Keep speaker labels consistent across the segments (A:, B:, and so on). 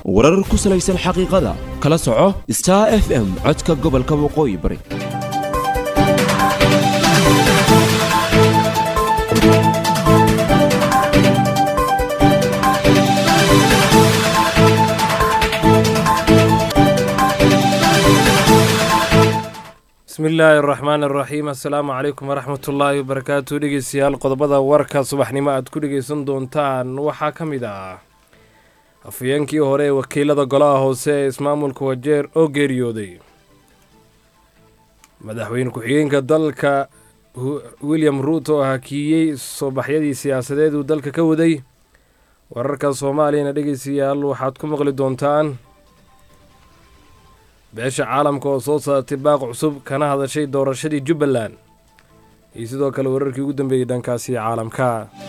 A: warar ku salaysan xaqiiqada kala soco star f m codka gobolka waqooyi bari
B: bismi illaahi araxmaan araxiim assalaamu calaykum waraxmat ullaahi wabarakaatu dhegeystayaal qodobada warka subaxnimo aad ku dhegeysan doontaan waxaa ka mid ah afhayeenkii hore ee wakiilada golaha hoose ee ismaamulka wajeer oo geeriyooday madaxweyne ku-xigeenka dalka william ruut oo hakiiyey soo baxyadii siyaasadeed uu dalka ka waday wararka soomaaliyana dhegeystayaal waxaad ku maqli doontaan beesha caalamka oo soo saartay baaq cusub kana hadashay doorashadii jubbaland iyo sidoo kale wararkii ugu dambeeyey dhankaasi caalamka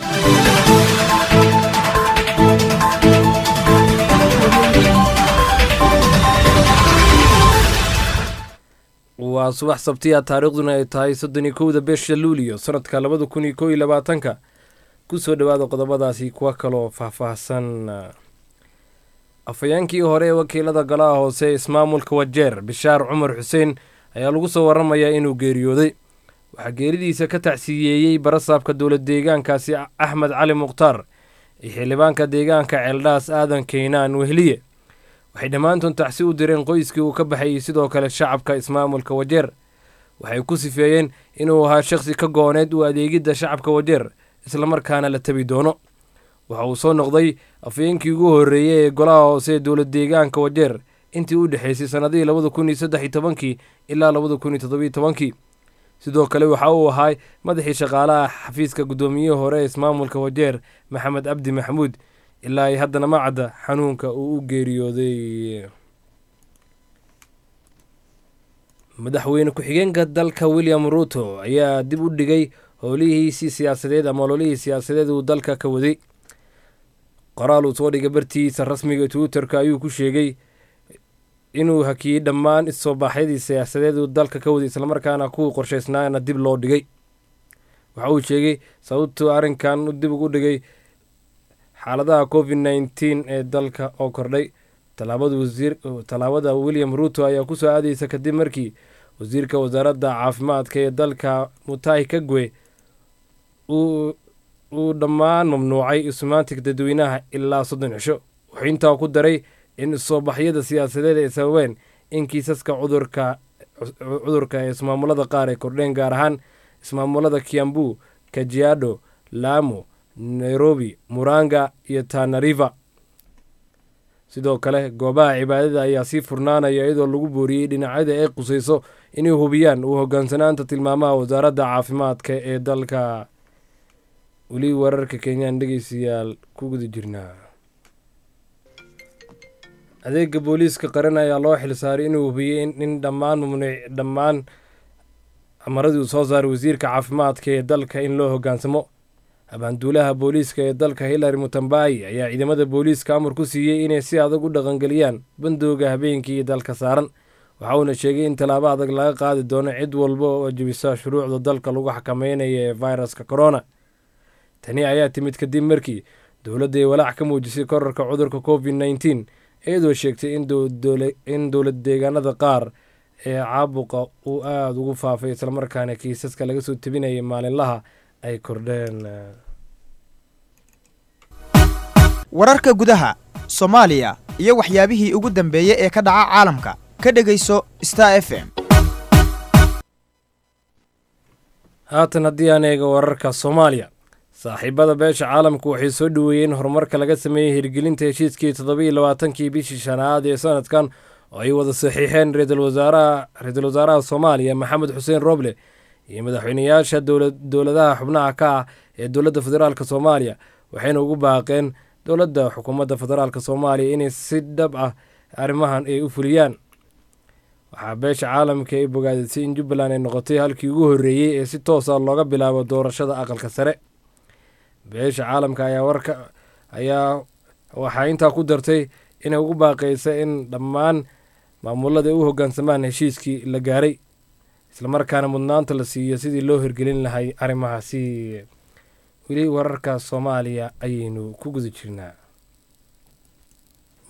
B: waa subax sabtiya taariikhduna ay tahay soddon iyo kowda bisha luuliyo sanadka labada kun iyo kow iyo labaatanka kusoo dhowaada qodobadaasi kuwa kaloo faahfaahsan afhayeenkii hore ee wakiilada golaha hoose ee ismaamulka wajeer bishaar cumar xuseen ayaa lagu soo waramayaa inuu geeriyooday waxaa geeridiisa ka tacsiyeeyey barasaabka dowlad deegaankaasi axmed cali mukhtaar iyo xildhibaanka deegaanka ceeldhaas aadan keynaan wehliye waxay dhammaantood tacsi u direen qoyskii uu ka baxayey sidoo kale shacabka ismaamulka wajeer waxay ku sifeeyeen inuu ahaa shakhsi ka gooneed u adeegidda shacabka wajeer islamarkaana la tabi doono waxa uu soo noqday afhayeenkii ugu horreeyey ee golaha hoose ee dowlad deegaanka wajeer intii u dhexaysay sannadihii labada kun iyo saddex iyo tobankii ilaa labada kun iyo toddobiyo tobankii sidoo kale waxa uu ahay madaxii shaqaalaha xafiiska guddoomiyihii hore ee ismaamulka wajeer maxamed cabdi maxamuud ilaa ay haddana ma cadda xanuunka uu u geeriyooday madaxweyne ku-xigeenka dalka william ruuto ayaa dib u dhigay howlihiisii siyaasadeed ama ololihii siyaasadeed uu dalka ka waday qoraal uu soo dhigay bartiisa rasmiga twitterka ayuu ku sheegay inuu hakiyey dhammaan issoo baaxyadii siyaasadeed uu dalka ka waday islamarkaana kuwii qorshaysnaana dib loo dhigay waxa uu sheegay sababtuu arrinkan dib ugu dhigay xaaladaha covid nneteen ee dalka oo kordhay tallaabada william ruuto ayaa kusoo aadaysa kadib markii wasiirka wasaaradda caafimaadka ee dalka mutahi kagwe uu dhammaan mamnuucay isumaantig dadweynaha ilaa soddon cisho wuxuu intaa ku daray in isoobaxyada siyaasadeed ay sababeen in kiisaska cudurka cudurka ee ismaamulada qaar ay kordheen gaar ahaan ismaamulada kiambu kajiado laamo nairobi muranga iyo tanariva sidoo kale goobaha cibaadada ayaa sii furnaanaya iyadoo lagu booriyey dhinacyada ay qusayso inay hubiyaan uu hogaansanaanta tilmaamaha wasaaradda caafimaadka ee dalka weli wararka kenyaan dhegeystayaal ku guda jirnaa adeega booliiska qaran ayaa loo xilsaaray inuu hubiyey in dhammaan mamnuuc dhammaan amaradii uu soo saaray wasiirka caafimaadka ee dalka in loo hogaansamo abaanduulaha booliiska ee dalka hillary mutambayi ayaa ciidamada booliiska amar ku siiyey inay si adag u dhaqangeliyaan bandooga habeenkii dalka saaran waxa uuna sheegay in tallaabo adag laga qaadi doono cid walba oo jebisa shuruucda dalka lagu xakameynaya ee viruska corona tani ayaa timid kadib markii dowladda ay walaac ka muujisay korarka cudurka covid nneteen iyadoo sheegtay in dowlad deegaanada qaar ee caabuqa uu aada ugu faafay islamarkaana kiisaska laga soo tebinayay maalinlaha ay kordheen
C: wararka gudaha soomaaliya iyo waxyaabihii ugu dambeeyey ee ka dhaca caalamka ka dhegayso star f m
B: haatan haddii aan eego wararka soomaaliya saaxiibada beesha caalamku waxay soo dhoweeyeen horumarka laga sameeyey hirgelinta heshiiskii toddobiiyo labaatankii bishii shanaad ee sanadkan oo ay wada saxiixeen ra-iisul wasaaraha soomaaliya maxamed xuseen roble iyo madaxweyneyaasha dowladaha xubnaha ka ah ee dowladda federaalk soomaaliya waxayna ugu baaqeen dowladda xukuumadda federaalk soomaaliya inay si dhab ah arrimahan ay u fuliyaan waxaa beesha caalamka ay bogaadisay in jubbaland ay noqotay halkii ugu horreeyey ee si toosa looga bilaabo doorashada aqalka sare beesha caalamka ayaa warka ayaa waxaa intaa ku dartay inay ugu baaqaysa in dhammaan maamulada ay u hoggaansamaan heshiiskii la gaaray islamarkaana mudnaanta la siiyo sidii loo hirgelin lahay arrimahaasi weli wararka soomaaliya ayaynu ku guda jirnaa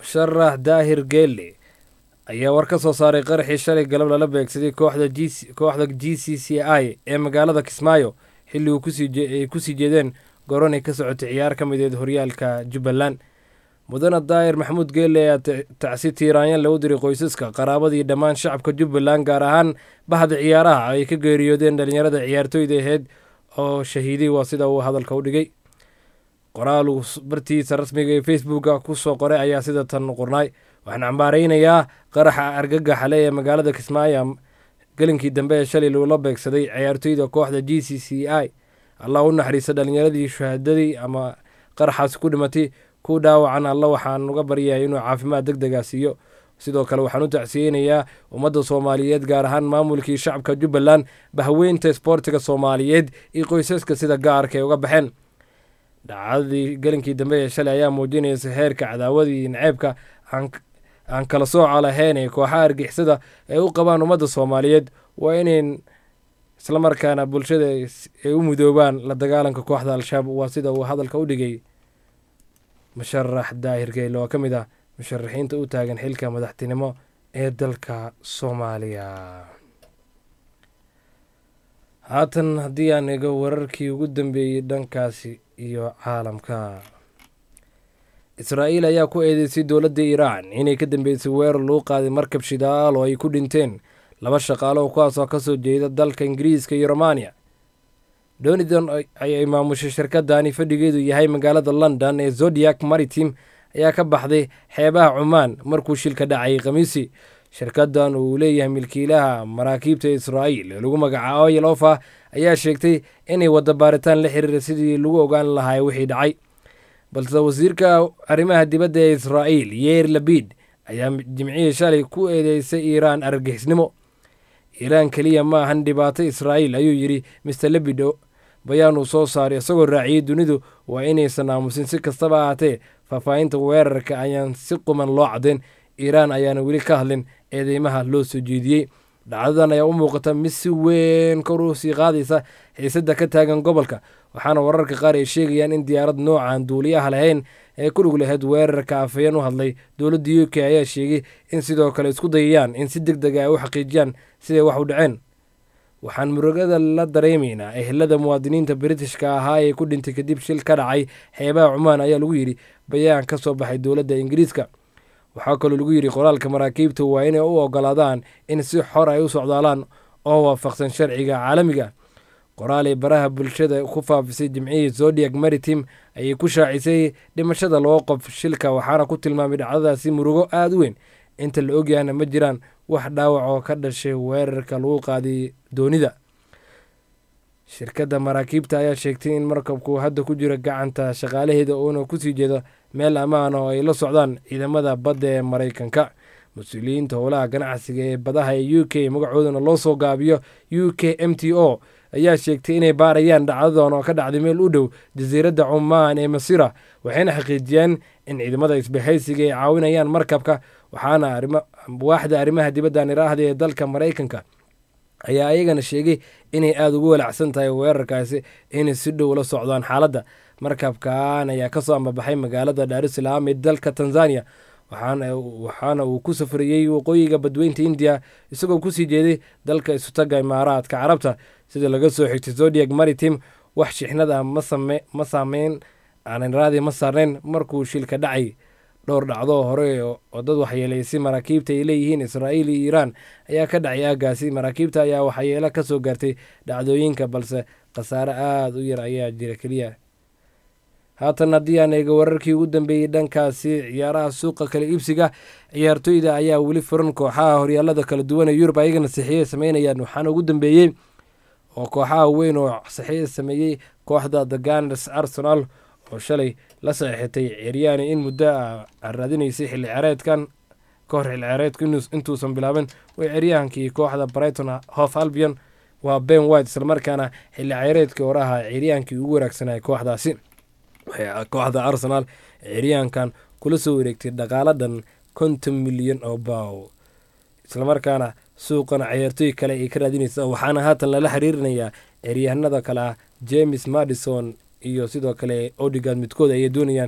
B: musharax daahir geelle ayaa war ka soo saaray qaraxii shalay galab lala beegsaday kooxda g c c i ee magaalada kismaayo xilli ay kusii jeedeen goron ay ka socotay ciyaar ka mideed horyaalka jubbaland mudane daahir maxamuud geelle ayaa tacsi tiiraanyan lagu diray qoysaska qaraabadii dhammaan shacabka jubbaland gaar ahaan bahda ciyaaraha ay ka geeriyoodeen dhalinyarada ciyaartooyda aheyd oo shahiiday waa sida uu hadalka u dhigay qoraal uu bartiisa rasmiga ee facebooka ku soo qoray ayaa sida tan qornaay waxaan cambaaraynayaa qaraxa argagaxa le ee magaalada kismaayo gelinkii dambe ee shalay loola beegsaday ciyaartooyda kooxda g c c i allah u naxariista dhalinyaradii shahaadadii ama qaraxaasi ku dhimatay ku dhaawacan alla waxaan uga baryahay inuu caafimaad deg dega siiyo sidoo kale waxaan u tacsiyeynayaa ummadda soomaaliyeed gaar ahaan maamulkii shacabka jubbaland bahweynta isboortiga soomaaliyeed iyo qoysaska sida gaarka ay uga baxeen dhacdadii gelinkii dambe ee shalay ayaa muujinaysa heerka cadaawadii naceebka aan kala sooca lahayn ee kooxaha argixisada ay u qabaan ummadda soomaaliyeed waa inayn islamarkaana bulshada ay u mudoobaan la dagaalanka kooxda al-shabaab waa sida uu hadalka u dhigay musharax daahir geyle oo ka mid ah musharaxiinta u taagan xilka madaxtinimo ee dalka soomaaliya haatan haddii aan ego wararkii ugu dambeeyey dhankaasi iyo caalamka israa'iil ayaa ku eedeysay dowladda iiraan inay ka dambeysay weerar lagu qaaday markab shidaal oo ay ku dhinteen laba shaqaalo kuwaasoo ka soo jeeda dalka ingiriiska iyo romaniya donidon ayay maamushay shirkadani fadhigeedu yahay magaalada london ee zodiac maritim ayaa ka baxday xeebaha cumaan markuu shilka dhacay khamiisi shirkadan uu leeyahay milkiilaha maraakiibta israa'iil ee lagu magacaabo yelofa ayaa sheegtay inay wadda baaritaan la xiriira sidii lagu ogaan lahaa wixii dhacay balse wasiirka arrimaha dibadda ee israa'iil yeer labid ayaa jimcihii shalay ku eedeysay iiraan argagixisnimo iiraan keliya ma ahan dhibaato israa'iil ayuu yidhi mister lebido bayaan uu soo saaray isagoo raaciyey dunidu waa inaysan aamusin si kastaba ahaatee faahfaahinta weerarka ayaan si quman loo caddayn iiraan ayaana weli ka hadlin eedeymaha loo soo jeediyey dhacdadan ayaa u muuqata mid si weyn kor u sii qaadaysa xiisadda ka taagan gobolka waxaana wararka qaar ay sheegayaan in diyaarad noocan duuliyaha lahayn ee ku dhug lahayd weerarka afhayeen u hadlay dowladda u k ayaa sheegay in sidoo kale isku dayayaan in si deg dega ay u xaqiijiyaan siday wax u dhaceen waxaan murugada la dareemaynaa ehelada muwaadiniinta britishka ahaa ee ku dhintay kadib shil ka dhacay xeebaha cumaan ayaa lagu yidhi bayaan ka soo baxay dowladda ingiriiska waxaa kaloo lagu yidhi qoraalka maraakiibta waa inay u ogolaadaan in si xor ay u socdaalaan oo waafaqsan sharciga caalamiga qoraal ay baraha bulshada ku faafisay jimcihii zodiac maritim ayay ku shaacisay dhimashada laba qof shilka waxaana ku tilmaamay dhacdadaasi murugo aada u weyn inta la ogyahna ma jiraan wax dhaawac oo ka dhashay weerarka lagu qaaday doonida shirkadda maraakiibta ayaa sheegtay in markabku hadda ku jiro gacanta shaqaalaheeda uuna kusii jeedo meel ammaan oo ay la socdaan ciidamada badda ee maraykanka mas-uuliyiinta howlaha ganacsiga ee badaha ee u k magacoodana loo soo gaabiyo u k m t o ayaa sheegtay inay baarayaan dhacdadan oo ka dhacday meel u dhow jasiiradda cumaan ee masira waxayna xaqiijiyeen in ciidamada isbahaysiga ay caawinayaan markabka waxaana waaxda arrimaha dibadda niraahda ee dalka maraykanka ayaa ayagana sheegay inay aada ugu walacsan tahay weerarkaasi inay si dhow la socdaan xaaladda markabkan ayaa kasoo ambabaxay magaalada daarusalaam ee dalka tanzania waxaana uu ku safriyey waqooyiga badweynta indiya isagoo kusii jeeday dalka isutaga imaaraadka carabta sida laga soo xigtay zodiac maritim wax shixnad ah ma saameyn aanraadi ma saarnayn markuu shilka dhacay dhowr dhacdoo hore oo dad waxyeelaysay maraakiibta ay leeyihiin israa'iil iyo iiraan ayaa ka dhacay aagaasi maraakiibta ayaa waxyeelo ka soo gaartay dhacdooyinka balse khasaare aada u yar ayaa jira keliya haatan haddii aan eega wararkii ugu dambeeyey dhankaasi ciyaaraha suuqa kala iibsiga ciyaartoyda ayaa weli furan kooxaha horyaalada kala duwan ee yurub ayagana saxiiya sameynayaan waxaana ugu dambeeyey oo kooxaha weyn oo saxiiya sameeyey kooxda the ganers arsenal oo shalay la saxiixatay ceryaani in muddo a raadinaysay xilli cereedkan ka hor xilli cereedku intuusan bilaabin way ceryahankii kooxda brighton hof albion waa ben white islamarkaana xilli cereedkii horaha ceryaankii ugu wanaagsanay kooxdaasi kooxda arsenal ceryaankan kula soo wareegtay dhaqaaladan konton milyan oo baaw islamarkaana suuqana ciyaartooy kale ay ka raadinaysa waxaana haatan lala xiriirinayaa ceryahanada kale ah james madison iyo sidoo kale odigad midkood ayay doonayaan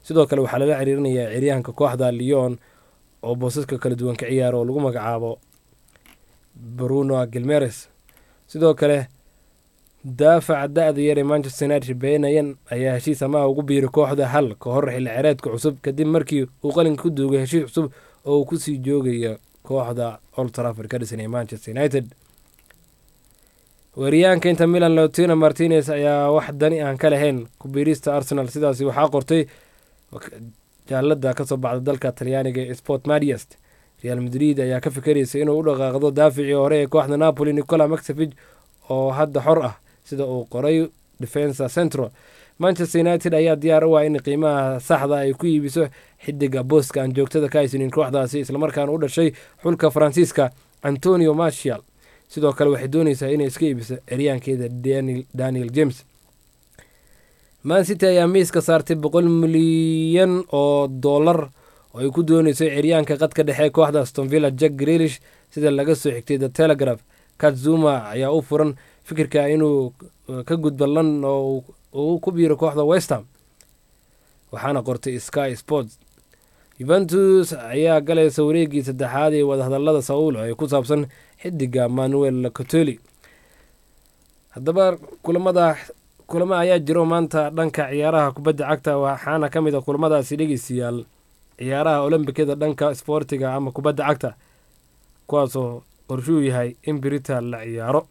B: sidoo kale waxaa lala ciriirinayaa ciryahanka kooxda leon oo boosaska kala duwan ka ciyaara oo lagu magacaabo bruno gilmeres sidoo kale daafaca da-da yar ee manchester united beenayan ayaa heshiis amaha ugu biiray kooxda hal ka hor xilli cereedka cusub kadib markii uu qalinka ku duugay heshiis cusub oo uu kusii joogaya kooxda old trafford ka dhisan ee manchester united weeryaanka inta milan lotino martinez ayaa wax dani aan ka lahayn kubiirista arsenal sidaasi waxaa qortay jaalada kasoo baxda dalka talyaaniga ee sport madiest real madrid ayaa ka fikaraysa inuu u dhaqaaqdo daaficii hore ee kooxda napoli nicola maxevig oo hadda xor ah sida uu qoray defensa central manchester united ayaa diyaar u ah in qiimaha saxda ay ku iibiso xidiga booska aan joogtada ka haysanin kooxdaasi islamarkaana u dhashay xulka faransiiska antonio martial sidoo kale waxay dooneysaa inay iska iibiso eryaankeeda daniel james man city ayaa miiska saartay boqol milyan oo dollar oo ay ku dooneyso ciryaanka qadka dhexe kooxda astonvilla jack grelish sida laga soo xigtay the telegraph katzuma ayaa u furan fikirka inuu ka gudba london oo uu ku biiro kooxda westham waxaana qortay sky sports yuventus ayaa galaysa wareegii saddexaad ee wadahadalada saul ee ku saabsan xidiga manuel cotoli haddaba kulamada kulamo ayaa jiro maanta dhanka ciyaaraha kubadda cagta waxaana ka mid a kulamadaasi dhegeystayaal ciyaaraha olombikada dhanka sboortiga ama kubadda cagta kuwaasoo qorshuu yahay in berita la ciyaaro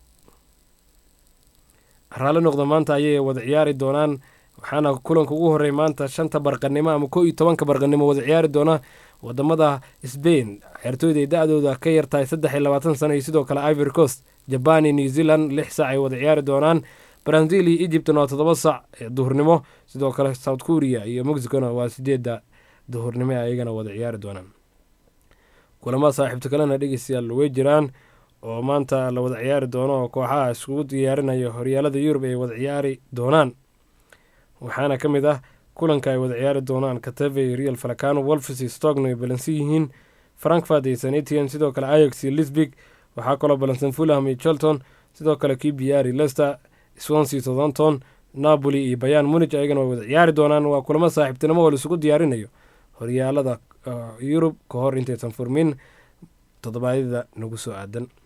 B: raalli noqda maanta ayay wada ciyaari doonaan waxaana kulanka ugu horey maanta shanta barqanimo ama ko iyo tobanka barqanimo wada ciyaari doona wadamada sbain ciyaartooyda ay da-dooda ka yartahay saddex iyo labaatan sano iyo sidoo kale ivory coast jaban iyo new zealand lix sac ay wada ciyaari doonaan brazil iyo egyptna waa toddoba sac duhurnimo sidoo kale south korea iyo mexicona waa sideedda duhurnimo ayagana wada ciyaari doonaan kulamada saaxiibta kalena dhegeystayaal way jiraan oo maanta la wada ciyaari doono oo kooxaha iskugu diyaarinaya horyaalada yurub ay wada ciyaari doonaan waxaana ka mid ah kulanka ay wada ciyaari doonaan katave real falacano wolfs iyo stogno ay balansan yihiin frankfurt iyo sanetian sidoo kale ayax iyo lisbig waxaa kaloo balansan fulham iyo chelton sidoo kale kbr iyo lester swansea southampton napoli iyo bayan munich ayagana way wada ciyaari doonaan waa kulamo saaxiibtinimo oo laisugu diyaarinayo horyaalada yurub ka hor intaysan furmin toddobaadyada nagu soo aadan